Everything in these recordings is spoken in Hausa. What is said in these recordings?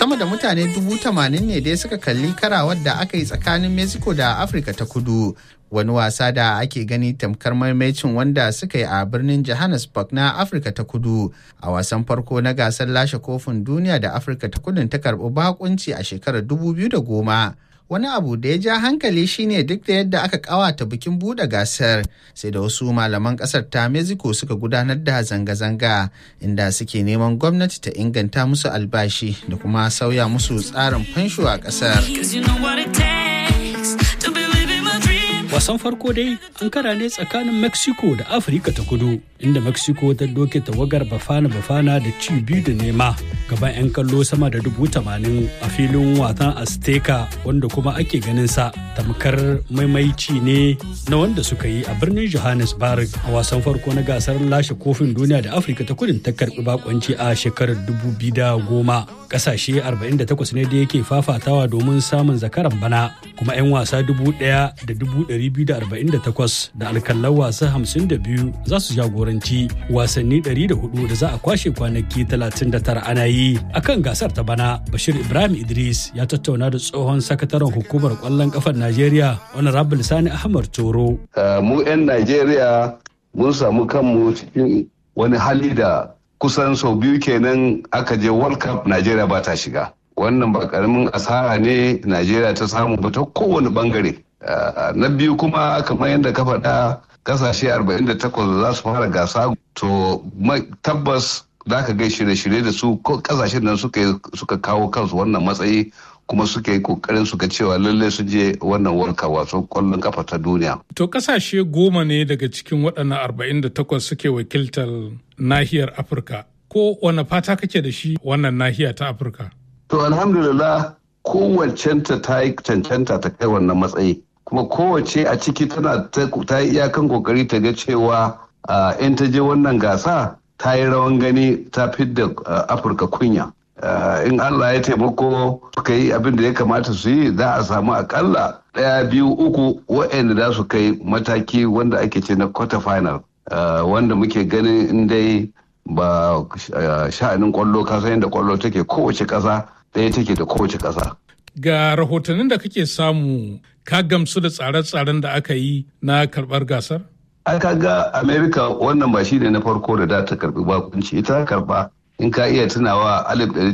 sama da mutane dubu tamanin ne dai suka kalli karawar da aka yi tsakanin mexico da afirka ta kudu wani wasa da ake gani tamkar maimacin wanda suka yi a birnin johannesburg na afirka ta kudu a wasan farko na gasar lashe kofin duniya da afirka ta kudun ta karbi bakunci a shekarar 2010 wani abu da ya ja hankali shine duk da yadda aka kawata bikin buɗe gasar sai da wasu malaman ƙasar ta mexico suka gudanar da zanga-zanga inda suke neman gwamnati ta inganta musu albashi da kuma sauya musu tsarin fansho a ƙasar. wasan farko dai an kara ne tsakanin mexico da afirka ta kudu inda mexico ta doke tawagar bafana bafana da ci biyu da nema gaban 'yan kallo sama da dubu tamanin a filin wasan azteca wanda kuma ake ganin sa tamkar maimaici ne na wanda suka yi a birnin johannesburg a wasan farko na gasar lashe kofin duniya da afirka ta kudin ta karbi bakonci a shekarar dubu biyu da goma kasashe 48 ne da yake fafatawa domin samun zakaran bana kuma 'yan wasa dubu ɗaya da dubu 248 da alkallan wasa 52 za su jagoranci wasanni 104 da za a kwashe kwanaki 39 ana yi akan gasar ta bana bashir ibrahim idris ya tattauna da tsohon sakataren hukumar kwallon kafar najeriya honorable sani ahmad toro mu 'yan najeriya mun samu kanmu cikin wani hali da kusan sau biyu kenan aka je world cup najeriya ba ta shiga wannan ba karamin asara ne najeriya ta samu ba ta kowane bangare na biyu kuma kamar yadda ka faɗa kasashe 48 za su fara gasa to tabbas za ka gai shirye-shirye da su kasashen nan suka kawo kansu wannan matsayi kuma suka yi kokarin suka cewa lallai su je wannan warka wasan kwallon kafa ta duniya. To kasashe goma ne daga cikin waɗannan 48 suke wakiltar nahiyar Afirka. Ko wane fata kake da shi wannan nahiya ta Afirka? To alhamdulillah kowacenta ta yi cancanta ta kai wannan matsayi. kuma kowace a ciki tana ta yi iyakan kokari ta ga cewa in ta je wannan gasa ta yi rawan gani ta fidda afirka kunya in allah ya taimako suka yi abin da ya kamata su yi za a samu akalla ɗaya biyu uku waɗanda za su kai mataki wanda ake ce na quarter final wanda muke ganin in dai ba sha'anin kwallo kasa yadda kwallo take kowace ƙasa ɗaya take da kowace ƙasa ga rahotannin da kake samu ka gamsu da tsare-tsaren da aka yi na karbar gasar? Aka ga Amerika wannan ba shi ne na farko da da ta karbi bakunci ita karba in ka iya tunawa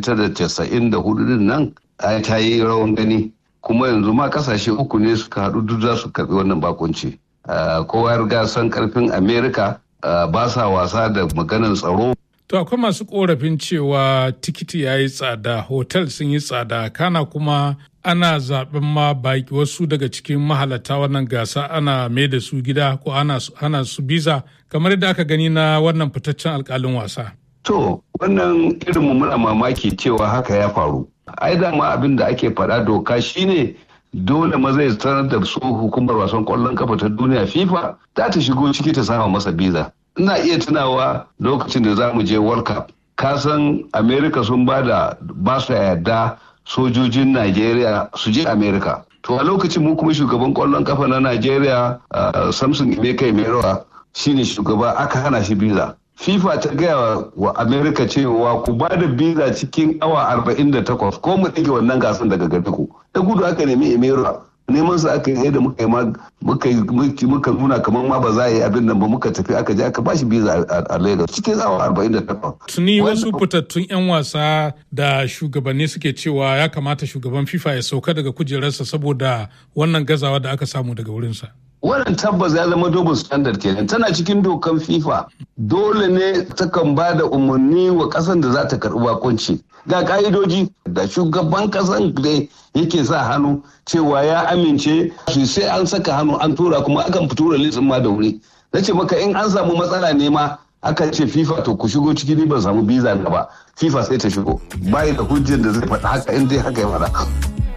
1994 din nan ta yi rawan gani kuma yanzu ma kasashe uku ne suka haɗu duk za su karbi wannan bakunci. Kowa riga san karfin Amerika ba sa wasa da maganar tsaro To akwai masu korafin cewa tikiti ya yi tsada, hotel sun yi tsada, kana kuma ana zaɓen ma baki wasu daga cikin mahalata wannan gasa ana mai da su gida ko ana su biza kamar yadda aka gani na wannan fitaccen alkalin wasa. To, wannan irin mu muna mamaki cewa haka ya faru. Ai dama abin da ake faɗa doka shine dole maza ya sanar da su hukumar wasan kwallon kafa ta duniya FIFA za ta shigo ciki ta sama masa biza. ina iya tunawa lokacin da za mu je world cup kasan america sun ba da ba su yarda sojojin nigeria su je america to a lokacin mu kuma shugaban kwallon kafa na nigeria samson emeka emerowa shine shugaba aka hana shi biza fifa ta gaya wa america cewa ku ba da biza cikin awa 48 ko mu ɗage wannan gasan daga gari ku da gudu aka nemi emerowa neman su aka yi da muka yi muka nuna kamar ma ba za a yi abin nan ba muka tafi aka je aka bashi biza a Lagos cikin awa 48. Tuni wasu fitattun 'yan wasa da shugabanni suke cewa ya kamata shugaban FIFA ya sauka daga kujerarsa saboda wannan gazawa da aka samu daga wurinsa. Wannan tabbas ya zama double standard kenan tana cikin dokan FIFA dole ne takan ba da umarni wa kasan da za ta karɓi bakunci. ga ka'idoji da shugaban kasan da yake sa hannu cewa ya amince su sai an saka hannu an tura kuma akan tura litsin ma da wuri na ce maka in an samu matsala ne ma aka ce fifa to ku shigo ciki ni ban samu biza na ba fifa sai ta shigo bayi da hujjar da zai faɗa haka in dai haka ya faɗa